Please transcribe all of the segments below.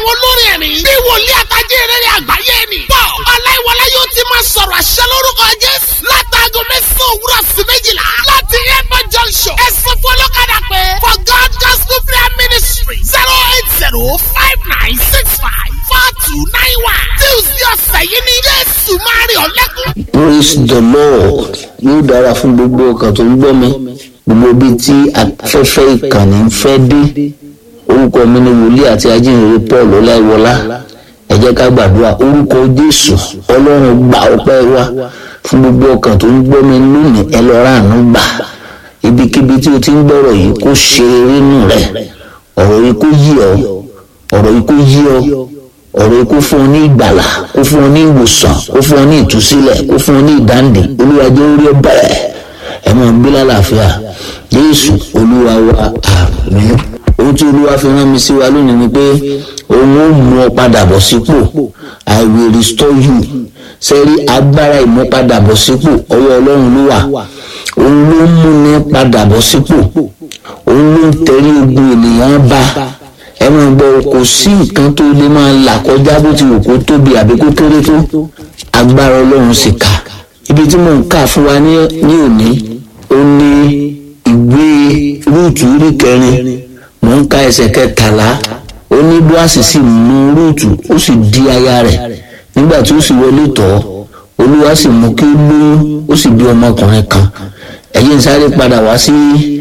àwọn olórin ẹ̀mí bí wòlíì àtàjẹ́ ìrẹ́lẹ̀ àgbáyé ni. bọ́ ọláìwọlá yóò ti máa sọ̀rọ̀ àṣẹ lórúkọ jésù látàgọ́ mẹ́sàn-án òwúrọ̀ sí méjìlá láti airport junction ẹ̀sìn fọlọ́kadà pé for god gospel prayer ministry zero eight zero five nine six five four two nine one tuesday ọ̀sẹ̀ yìí ni jésù máa rí ọ̀lẹ́kùn. praise the lord yóò dára fún gbogbo ọkàn tó ń gbọ́ mi gbogbo ibi tí afẹ́fẹ́ ìkànnì ń fẹ́ dé orúkọ mi ni wòlíì àti ajínrere paul ọláìwọlá ẹ jẹ́ ká gbàdúrà orúkọ jésù ọlọ́run gba ọpẹ́ wa fún gbogbo ọkàn tó ń gbọ́ mi lónìí ẹ lọ ráàánú gbà ibikíbi tí o ti ń gbọ́rọ̀ yìí kó ṣe eré nù rẹ̀ ọ̀rọ̀ yìí kó yí ọ ọ̀rọ̀ yìí kó yí ọ ọ̀rọ̀ yìí kó fún ọ ní ìgbàlà kó fún ọ ní ìwòsàn kó fún ọ ní ìtúsílẹ̀ kó fún ọ ní ìdáǹdè olúwa jẹ́ orí ọ bẹ̀rẹ̀ ẹ máa gbé lálàáfíà jésù olúwa wa àmín ohun tí olúwa fi rán mi sí wa lónìí ni pé òun ó mú ọ padà bọ̀ sípò i will restore you sẹ́rí agbára ìmúpadàbọ̀ sípò ọwọ́ ọlọ́run ló wà òun ló ń múni padà bọ̀ sípò òun ló ń tẹ̀lé ogun ènìyàn bá ẹ máa gbọ́ kò sí nǹkan tó lè máa là kọjá bó ti wù kó tóbi àbí kó kéré tó agbára ọlọ́run sì kà ibi tí mò ń kà fún wa ní ní òní ó ní ìwé rúùtù orí kẹrin mò ń ka ẹsẹ̀ kẹtàlá ó ní bóàsì sì mú rúùtù ó sì di aya rẹ̀ nígbà tí ó sì wọlé tọ̀ ọ́ olúwa sì mú kí ó lóyún ó sì bí ọmọkùnrin kan ẹ̀yin sáré padà wá sí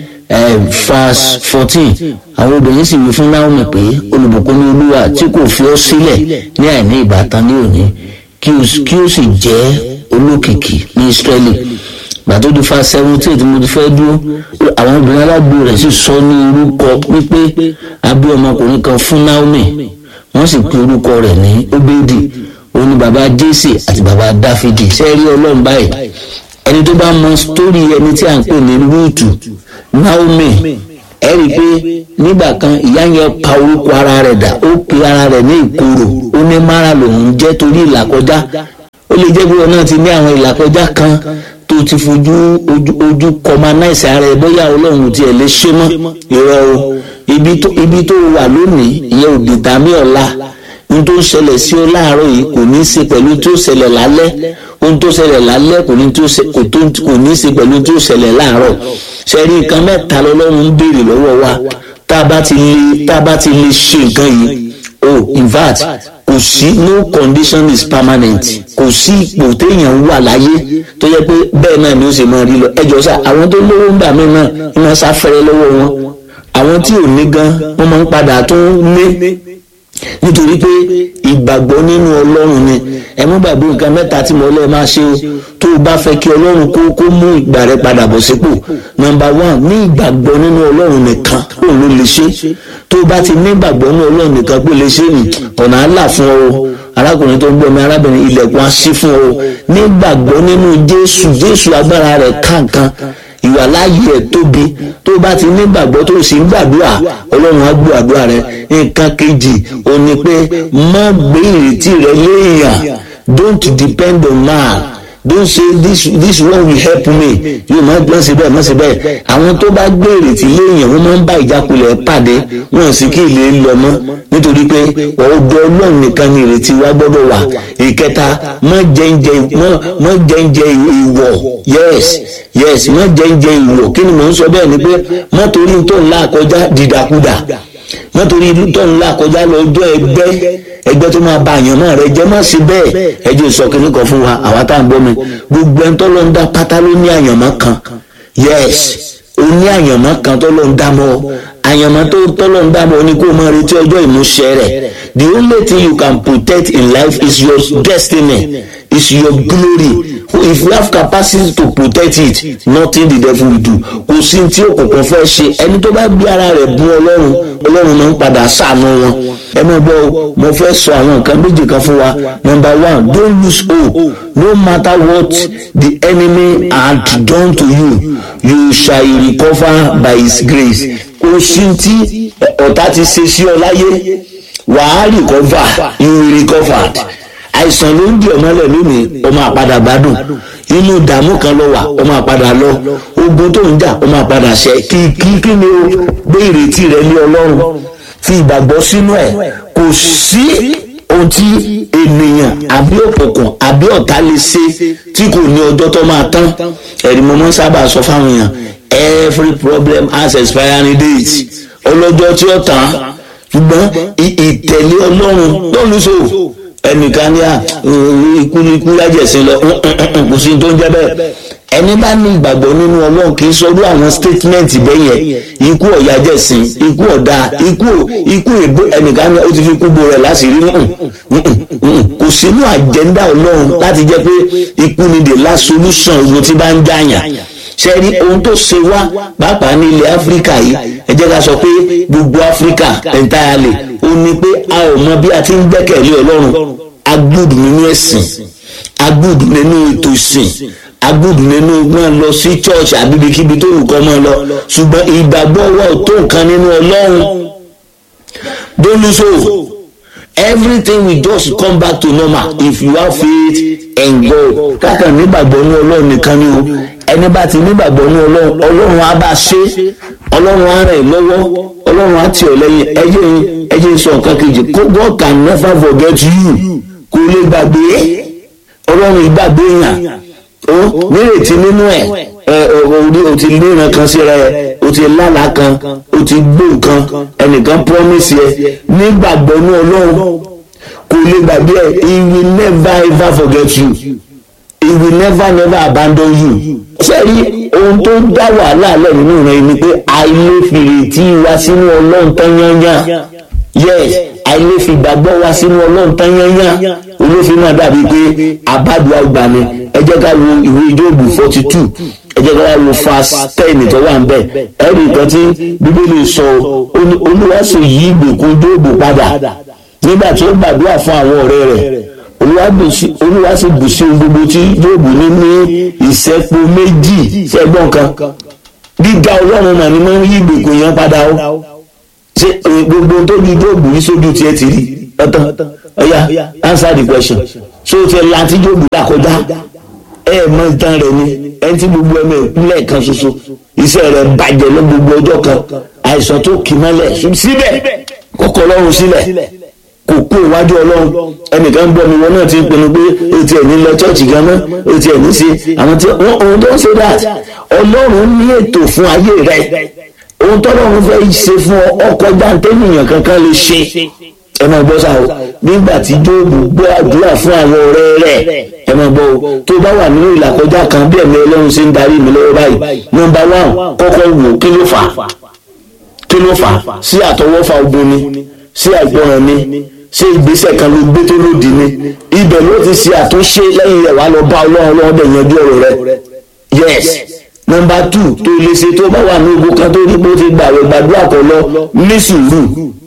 verse fourteen àwọn obìnrin sì wí fún Naomi pé olùbùkún ní olúwa tí kò fi ọ́ sílẹ̀ ní àìní ìbátan ní òní kí ó sì jẹ́ olókìkí ní Ísírẹ́lì gbàtó di fa seventeen tí mo ti fẹ́ dúró àwọn obìnrin alágbó rẹ̀ sì sọ ní orúkọ pípé abí ọmọkùnrin kan fún Naomi wọ́n sì pe orúkọ rẹ̀ ní Obedi òun ni bàbá Jésè àti bàbá Dáfídì sẹ́ẹ̀rí ọlọ́run báyìí ẹni tó bá mọ sítórì ẹni tí à ń pè ní Rúùtù Naomi ẹ rí i pé nígbà kan ìyá yẹn pa orúkọ ara rẹ̀ dà ó pe ara rẹ̀ ní ìkorò ó ní mara lòun jẹ́ torí ìlàkọjá ó lè jẹ́ pé wọn náà ti ní àwọn ìlàkọjá kan tó ti fojú ojú ojú kọmanáìsì ara ẹ bóyá ọlọ́run tiẹ̀ lè ṣe mọ́ irọ́ o ibi tó ibi tó wà lónìí ìyẹn ò dìtàmí ọ̀la ohun tó ń ṣẹlẹ̀ sí ọ láàárọ̀ yìí kò ní í ṣe pẹ̀lú tó ṣẹlẹ̀ lálẹ́ ohun tó ṣẹlẹ̀ lálẹ́ kò ní í ṣe pẹ̀lú tó ṣẹlẹ̀ láàárọ̀ ṣẹ́rí nǹkan mẹ́ta lọ́lọ́run ń béèrè lọ́wọ́ wa tá a bá ti lè tá a bá ti lè ṣe nǹkan yìí oh in fact kò sí no condition is permanent kò sí ipò téèyàn wà láyé tó yẹ pé bẹ́ẹ̀ náà ni ó sì máa rí lọ ẹjọ́ sá àwọn tó lówó ń bà mí náà ń máa sáfẹ́rẹ́ lọ́wọ́ wọn àwọn tí ò ní gan wọ́n máa ń padà tó ní nítorí pé ìgbàgbọ́ nínú ọlọ́run ni ẹ mú gbàgbé nǹkan mẹ́ta tí mo lọ́ọ́ máa ṣe o tó o bá fẹ́ kí ọlọ́run kó kó mú ìgbà rẹ padà bọ̀ sípò nọ́mbà one ní ìgbàgbọ́ nínú ọlọ́run nìkan òun ló lè ṣe tó o bá ti ní ìgbàgbọ́ nínú ọlọ́run nìkan pé lè ṣe ní ọ̀nà àlà fún ọ arákùnrin tó ń gbọ́ mi arábìnrin ilẹ̀kùn á ṣí fún ọ ní ìgbàgbọ́ nínú jésù jésù agbára rẹ̀ káǹkan ìwà láàyè ẹ̀ tóbi tó bá ti nígbàgbọ́ tó sì ń gbàdúrà ọlọ́run á gbọ́ àdúrà rẹ nǹkan kejì ò ní pé má gbé ìrètí rẹ léèyàn don't depend on man don't say this this one will help me yóò má gbọ́n síbẹ̀ má síbẹ̀ àwọn tó bá gbé ìrètí léèyàn wọ́n máa ń bá ìjákulẹ̀ pàdé wọn sì kí ilé lọ mọ́ nítorí pé ọ̀dọ̀ ọlọ́run nìkan ni ìrètí wa gbọ́dọ̀ wà ìkẹta má jẹ́ǹjẹ́ má jẹ́ǹjẹ́ ìwọ̀ yes yes má jẹ́ǹjẹ́ ìwọ̀ kí ni mò ń sọ bẹ́ẹ̀ ni pé má torí tó ńlá kọjá dìdàkudà má torí tó ńlá kọjá lọ́jọ́ ẹgbẹ́ ẹgbẹ́ tó máa ba àyànmọ́ rẹ jẹ́ má sí bẹ́ẹ̀ ẹjọ́ ìsọkìnní kan fún wa àwa tá à ń gbọ́ mi gbogbo ẹni tó lọ ń dá pátá ló ní àyànmọ́ kan yes o ní àyànmọ́ kan tó lọ ń dá mọ́ àyànmọ́ tó tọ́lọ́ ń dá mọ́ ni kó o máa retí ọjọ́ ìmúṣẹ rẹ̀ the only thing you can protect in life is your destiny is your glory if you have capacity to protect it nothing the devil will do kò sí tí òkùnkùn fẹ́ ṣe ẹni tó bá gbé ara rẹ̀ bú ọlọ́run ọlọ́run máa ń padà ṣàánú wọn ẹ mọ̀ bọ́ mo fẹ́ sọ àwọn nǹkan méjì kan fún wa number one don't lose hope no matter what the enemy had done to you you shall recover by his grace kò sí tí ọ̀tá ti ṣe sí ọ láyé wàá recover you will recover àìsàn ló ń di ọmọlẹ lónìí ó máa padà gbádùn inú ìdààmú kan ló wà ó máa padà lọ ogun tó ń jà ó máa padà ṣẹ kí kí kí ni o gbé ìrètí rẹ lé ọlọ́run fi ìgbàgbọ́ sínú ẹ̀ kò sí ohun tí ènìyàn àbí òkùnkùn àbí ọ̀tá lè ṣe tí kò ní ọjọ́ tó máa tán ẹ̀rí mo máa ń sábà sọ fáwọn èèyàn every problem has expiring date ọlọ́jọ́ tí ó tán ṣùgbọ́n ìtẹ̀lé ọlọ́run lọ́lùsọ ẹnìkan ní à ikú ní ikú lájẹsìn lọ kò sí tó ń jẹ́ bẹ́ẹ̀ ẹni bá ní ìgbàgbọ́ nínú ọlọ́run kì í sọdún àwọn statement bẹ́yẹn ikú ọ̀yà jẹ̀sìn ikú ọ̀dà ikú ikú èbó ẹnìkan ní ó ti fi kúbo rẹ̀ láṣìírí kò sínú àjẹ́ndà ọlọ́run láti jẹ́ pé ikú ni the last solution ogun tí bá ń jàyàn ṣe rí ohun tó ṣe wá pàápàá ní ilẹ̀ áfíríkà yìí ẹ jẹ́ ká sọ pé gbogbo áfíríkà entirely ó ní pé a ò mọ bí a ti ń gbẹ́kẹ̀lé ọlọ́run agbóòdù nínú ẹ̀sìn agbóòdù nínú ètò ìsìn agbóòdù nínú máa lọ sí church àbíbikíbi tó wù kọ́ máa lọ ṣùgbọ́n ìgbàgbọ́ wa ò tó nǹkan nínú ọlọ́run don't lose hope everything will just come back to normal if you have faith in God kákan nígbàgbọ́ ní ọlọ́run nìkan ni o ẹni bá ti nígbàgbọ́ ní ọlọ́run ọlọ́run á bá ṣe ọlọ́run á rẹ̀ lọ́wọ́ ọlọ́run á tì ọ́ lẹ́yìn ẹjẹ́ ẹjẹ́ sọ nǹkan kejì God can never forget you kò lè gbàgbé ọlọ́run ìgbàgbé yàn ó nírètí nínú ẹ̀ o ti léran kan síra ẹ o ti lálàá kan o ti gbó nǹkan ẹnìkan promise ẹ nígbàgbọ́ ní ọlọ́run kò lè gbàgbé ẹ he will never ever forget you he will never never abandon you. ṣé rí ohun tó ń dá wàhálà lẹ̀ nínú rẹ̀ ni pé àìlèfìrètí wa sínú ọlọ́run tán yányán yes àìlèfìgbàgbọ́ wa sínú ọlọ́run tán yányán olófin náà dàbí pé àbádùá gbà ni ẹ jẹ́ ká wo ìwé ìjóòbù forty two ẹ jẹ́ ká wo fast ten tó wà ń bẹ̀ ẹ̀rí nǹkan tí bíbélì sọ olúwa sì yí ìgbèkùn jóòbù padà nígbà tí ó gbàdúrà fún àwọn ọ̀rẹ́ rẹ̀ olúwa sì bù sí gbogbo tí jóòbù ní ní ìṣẹ́po méjì ṣẹ́gbọ́n kan gíga ọlọ́run mà ní máa ń yí ìgbèkùn yẹn padà ó ṣe gbogbo tó ju jóòbù yìí sójú tiẹ̀ ti rí ọ̀tán ọ̀yà answer the question so ti ẹ̀ láti jóòbù là kọjá ẹ mọ ìtàn rẹ ni ẹni tí gbogbo ẹmọ ìpínlẹ̀ kan ṣoṣo iṣẹ́ rẹ̀ bàjẹ́ lọ gbogbo ọjọ́ kan àìsàn tó kì mọ́lẹ̀ síbẹ̀ kọ́kọ́ ọlọ́run sílẹ̀ kò kó iwájú ọlọ́run ẹnìkan gbọ́ mi wọn náà ti ń pinnu pé o tiẹ̀ ní lọ chọ́ọ̀chì gan mọ́ o tiẹ̀ ní ṣe àwọn tí wọ́n ohun tó ń ṣe that ọlọ́run ní ètò fún ayé rẹ ohun tọ́lọ́run fẹ́ ṣe fún ọkọ̀ jáǹtẹ́nìyàn kankan lè ṣe ẹ máa gbọ́ sáà o nígbà tí jóòbù gbọ́ àdúrà fún àwọn ọ̀rẹ́ rẹ̀ ẹ máa gbọ́ o tó bá wà nínú ìlàkọjá kan bí ẹ̀mí ọlọ́run ṣe ń darí mi lọ́wọ́ báyìí nọmba one kọ́kọ́ wò kí ló fà á kí ló fà á sí àtọwọ́fà ogun ni sí àìgbọràn ni ṣé ìgbésẹ̀ kan ló gbé tó lòdì ni ibẹ̀ ló ti ṣe àtúnṣe lẹ́yìn rẹ̀ wá lọ bá ọlọ́run ọlọ́run dẹ̀ yanjú ọ̀rọ̀ rẹ̀ yes nọmba two tó lè ṣe tó bá wà ní ogun kan tó ní bó ti gbàwẹ̀ gbàdúrà kọ lọ ní sùúrù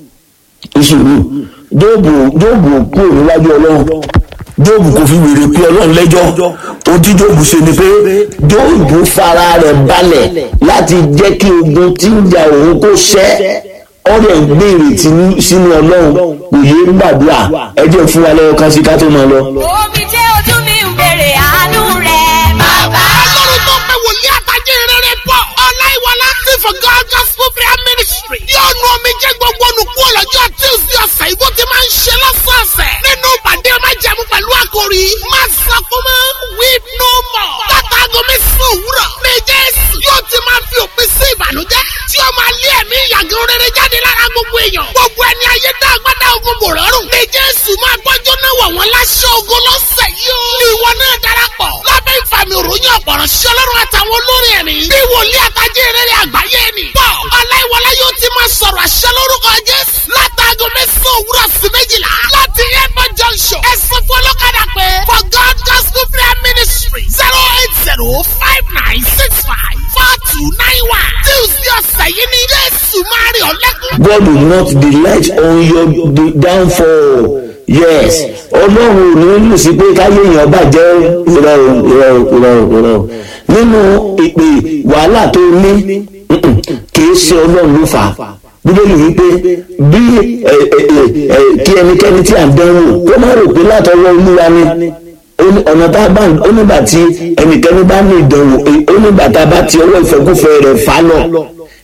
ìṣòro jóòbù jóòbù kúrò níwájú ọlọ́run jóòbù kò fi wèrè pé ọlọ́run lẹ́jọ́ ohun tí jóòbù ṣe ni pé jóòbù fara rẹ̀ balẹ̀ láti jẹ́ kí ogun tí ń jà òun kó ṣẹ́ ọ̀rẹ́ ń gbé ìrètí sínú ọlọ́run kò yé ń gbàdúrà ẹ jẹ́ fún wa lọ́wọ́ kan sí ká tó máa lọ. omi jẹ́ ojú mi ń bèrè àánú rẹ̀ bàbá. ọlọ́run tó pé wòlíì àtàjẹ́ rere pọ̀ ọláìwọlá ti for God gospel prayer ministry yóò nu omi jẹ́ gbogbo olùkú ọlọ́jọ́ tuesday ọ̀sẹ̀ ìbò ti máa ń ṣe lọ́sọ̀ọ̀sẹ̀ nínú ìpàdé ọmọ jẹ̀mú pẹ̀lú àkòrí máa sọkún mọ́ weep no more látàgọ́ mẹ́sàn-án òwúrọ̀ ní jésù yóò ti máa fi òpin sí ìbànújẹ́ tí ó máa lé ẹ̀mí ìyàgò rere jáde lára gbogbo èèyàn gbogbo ẹni ayé dá agbádá ogun bò rọrùn ní jésù máa gbọ́jọ́ náà wọ̀ wọ́n láṣọ ogun lọ́sẹ̀ yìí ó ní ìwọ náà darapọ̀ lábẹ́ ìfàmì òròyìn ọ̀pọ̀rọ̀ sí ọlọ́run àtàwọn olórin ẹ̀mí bí wòlíì àtàjẹ́ rere àgbáyé ni pọ̀ ọláìwọlá yóò ti máa sọ̀rọ̀ àṣẹ lórúkọ jésù látàgọ́ mẹ́sàn-án òwúrọ̀ sí méjìlá láti airport junction ẹ̀sìn fún ọlọ́kadà pé for god gospel prayer ministry zero eight zero five nine six five four two nine one tuesday ọ̀sẹ̀ yìí ni jésù máa rí ọ̀lẹ́kùn. God will not delight on your d- downfall. Yes, ọlọ́run ò ní lù sí pé káyé èèyàn bàjẹ́ irọ́ o, irọ́ o, irọ́ o, irọ́ o. Nínú ìpè wàhálà tó ní mm-mm, kì í ṣe ọlọ́run ló fà á. Bíbélì wípé bí ẹ, ẹ, ẹ, ẹ, kí ẹnikẹ́ni tí à ń dánwò kó má rò pé látọwọ́ olúwa ni ó ní ọ̀nà tá a bá ó nígbà tí ẹnikẹ́ni bá ní ìdánwò ó nígbà tá a bá ti ọwọ́ ìfẹ́kúfẹ́ rẹ̀ fà lọ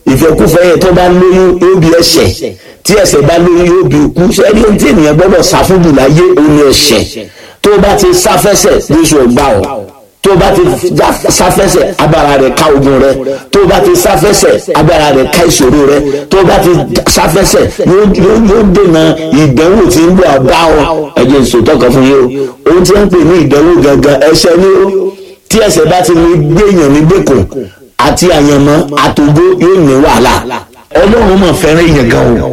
ìfẹ́kúfẹ́ yẹn tó bá lóyún yóò bí ẹ̀ṣẹ̀ tí ẹ̀ṣẹ̀ bá lóyún yóò bí ikú sẹ́ni ohun tí ènìyàn gbọ́dọ̀ sáfúdù láyé òun ni ẹ̀ṣẹ̀ tó bá ti sáfẹ́sẹ̀ Jésù ọgbà ọ̀ tó bá ti sáfẹ́sẹ̀ agbára rẹ̀ ká ogun rẹ̀ tó bá ti sáfẹ́sẹ̀ agbára rẹ̀ ká ìṣòro rẹ̀ tó bá ti sáfẹ́sẹ̀ yóò dènà ìdánwò tí ń bọ̀ bá ọ ẹ̀jẹ̀ ìṣòtọ́ kan fún yín o ohun tí wọ́n ń pè ní ìdánwò gangan ẹ̀ṣẹ̀ ni ó tí ẹ̀ṣẹ̀ bá ti lè gbéyàn ní gbèkùn àti àyànmọ́ àtògbó yóò ní wàhálà ọlọ́run mọ̀ fẹ́ràn èèyàn gan o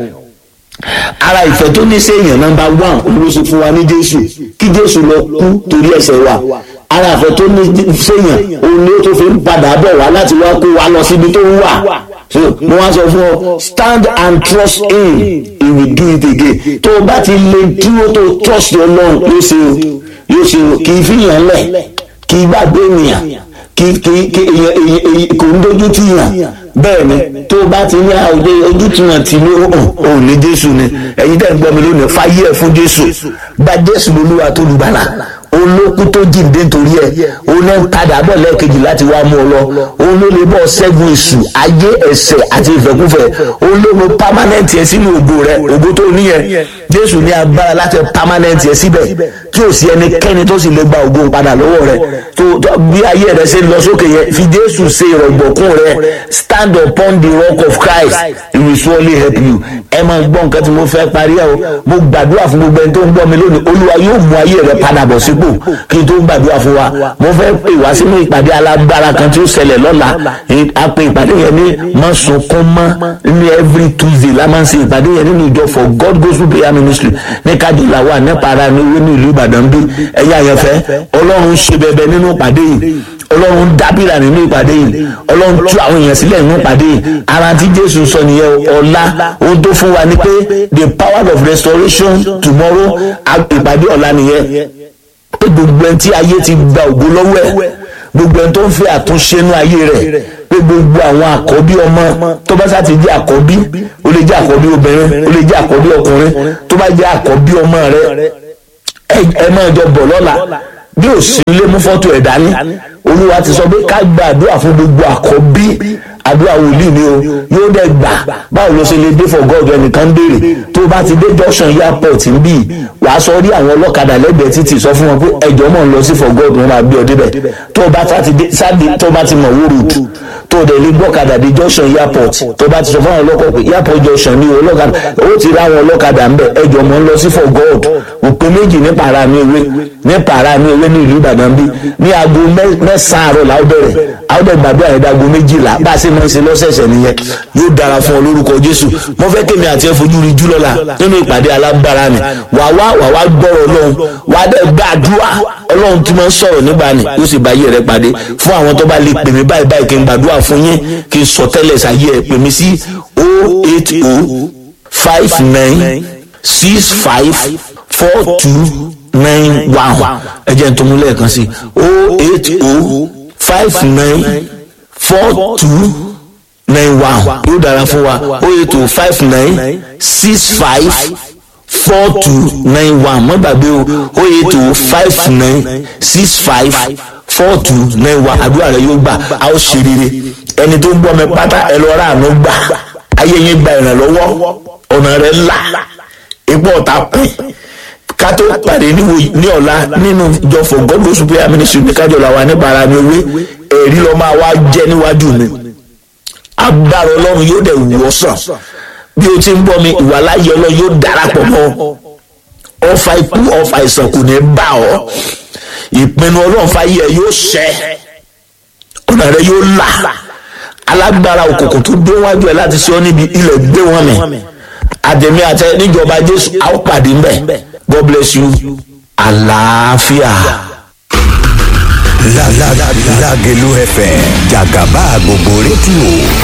ara ìfẹ́ tó ní sẹ́yìn nọ́mbà one olóṣù fún wa ní jésù kí jésù lọ kú torí ẹ̀ṣẹ̀ wa ara ìfẹ́ tó ní sẹ́yìn òun ni ó tó fi ń padà bọ̀ wá láti wá kó wa lọ síbi tó ń wà so mo wá sọ fún ọ stand and trust him he will do it again tó o bá ti lè dúró tó trust ọlọ́run yóò ṣe o yóò ṣe o kì í fi yàn lẹ̀ kì í gbàgbé ènìyàn kì kì kì èyàn èyàn kò ń dojú tì yàn bẹ́ẹ̀ ni tó o bá ti ní àwòdé ojú tì yàn tì ní hàn ò ní jésù ni ẹ̀yin tẹ́ ń gbọ́ mi lónìí fáyé ẹ̀ fún jésù gba jésù lolúwa tó lùgbàlà olókù tó jíǹde nítorí ẹ òun náà ń padà bọ̀ lẹ́ẹ̀kejì láti wá mú ọ lọ òun ló lè bọ̀ ṣẹ́gun èṣù ayé ẹ̀ṣẹ̀ àti ìfẹ́kúfẹ́ òun ló mú pámánẹ́ǹtì ẹ sínú ògo rẹ ògo tó níyẹn jésù ní agbára láti pámánẹ́ǹtì ẹ síbẹ̀ tí ò sí ẹnikẹ́ni tó sì lè gba ògo padà lọ́wọ́ rẹ tó bí ayé rẹ ṣe lọ sókè yẹn fi jésù ṣe ìrọ̀gbọ̀kún rẹ stand upon the rock of christ he will surely help you ẹ máa gbọ́ nǹkan tí mo fẹ́ parí ẹ o mo gbàdúrà fún gbogbo ẹni tó ń gbọ́ mi lónìí olúwa yóò mú ayé rẹ padà bọ̀ sípò kí n tó gbàdúrà fún wa mo fẹ́ pè wá sínú ìpàdé alágbára kan tí ó ṣẹlẹ̀ lọ́la a pe ìpàdé yẹn ní má sunkún mọ́ ní every tuesday la máa ń ṣe ìpàdé yẹn nínú ìjọ for god gospel prayer ministry ní kájọlá wà nípa ara ní owó ní ìlú ìbàdàn bí ẹ̀yà àyànfẹ́ ọlọ́run ṣe bẹbẹ nínú ìpàdé yìí ọlọ́run dábìrà nínú ìpàdé yìí ọlọ́run tú àwọn èèyàn sílẹ̀ nínú ìpàdé yìí ara tí jésù sọ nìyẹn ọ̀la ohun tó fún wa ni pé the power of restoration tomorrow ìpàdé ọ̀la nìyẹn pé gbogbo ẹni tí ayé ti gba ògo lọ́wọ́ ẹ̀ gbogbo ẹni tó ń fẹ́ àtúnṣe inú ayé rẹ̀ pé gbogbo àwọn àkọ́bí ọmọ tó bá sá ti jẹ́ àkọ́bí ó lè jẹ́ àkọ́bí obìnrin ó lè jẹ́ àkọ́bí ọkùnrin tó bá jẹ́ àkọ́bí ọmọ rẹ̀ ẹ máa jọ bọ̀ lọ́la bí ò sí ilé mú fọ́tò ẹ̀ dání olúwa ti sọ pé ká gba àdúrà fún gbogbo àkọ́bí àdúrà wòlíì ni o yóò dẹ̀ gbà báwo ló ṣe lè dé for god ẹnìkan béèrè tó o bá ti dé junction airport ń bì wàá sọ rí àwọn ọlọ́kadà lẹ́gbẹ̀ẹ́ títì sọ fún wọn pé ẹjọ́ mọ̀ ń lọ sí for god wọn máa gbé ọ débẹ̀ tó o bá ti dé sáde tó o bá ti mọ̀ wó road tó o dẹ̀ lè gbọ́kadà dé junction airport tó o bá ti sọ fún àwọn ọlọ́kọ̀ pé airport junction ni ọlọ́kadà ó ti rí àwọn ọlọ́kadà ń bẹ̀ ẹjọ́ mọ̀ ń lọ sí for god òpin méjì ní para mi ewé ní para mi ewé ní ìlú ìbàdàn bí ní aago mẹ́sàn-án àárọ̀ làwọn bẹ̀rẹ̀ àwọn bẹ̀rẹ̀ gbàdúrà yẹn dago méjìlá bá a ṣe máa ń ṣe lọ́sẹ̀ẹ̀sẹ̀ nìyẹn yóò dára fún ọ lórúkọ jésù mo fẹ́ kémi àti ẹ fojú rí jù lọ́la nínú ìpàdé alágbára ni wà wá wà wá gbọ́rọ̀ ọlọ́run wà á dẹ̀ gbàdúrà ọlọ́run tí máa ń sọ̀rọ̀ nígbà ni yóò sì bá ayé rẹ pàdé fún àwọn tó bá lè pè mí báyìí báyìí kí n gbàdúrà fún yín kí n sọ tẹ́lẹ̀ sáyé ẹ pè mí sí o eight o five nine six five four two nine one ẹ jẹ́ n tó mú lẹ́ẹ̀kan sí o eight o five nine four two nine one yóò dára fún wa o eight o five nine six five four two nine one má gbàgbé o o eight o five nine six five four two nine one àdúrà rẹ yóò gbà a ó ṣe rere ẹni tó ń gbọ́ mi pátá ẹ lọ rà àánú gbà ayé yín gba ìrànlọ́wọ́ ọ̀nà rẹ là ipò ọ̀tá pín ká tó pàdé ní ọ̀la nínú ìjọ for god gospel prayer ministry ní kájọ làwọn aníbàárà mi wé ẹ̀rí lọ́ máa wá jẹ́ níwájú mi agbára ọlọ́run yóò dẹ̀ wọ́ sàn bí o ti ń gbọ́ mi ìwà láyé ọlọ́run yóò darapọ̀ mọ́ ọfà ikú ọfà ìsàn kò ní bá ọ ìpinnu ọlọ́run fàyè ẹ yóò ṣẹ ọ̀nà rẹ yóò là alágbára òkùnkùn tó dé wájú ẹ láti ṣe ọ níbi ilẹ̀ gbé wọn mi àtẹ̀mí àtẹ níjọba jésù a ó pàdé ń bẹ̀ god bless you àlàáfíà. Lágẹ̀lú FM jàgàbá gbogbo rédíò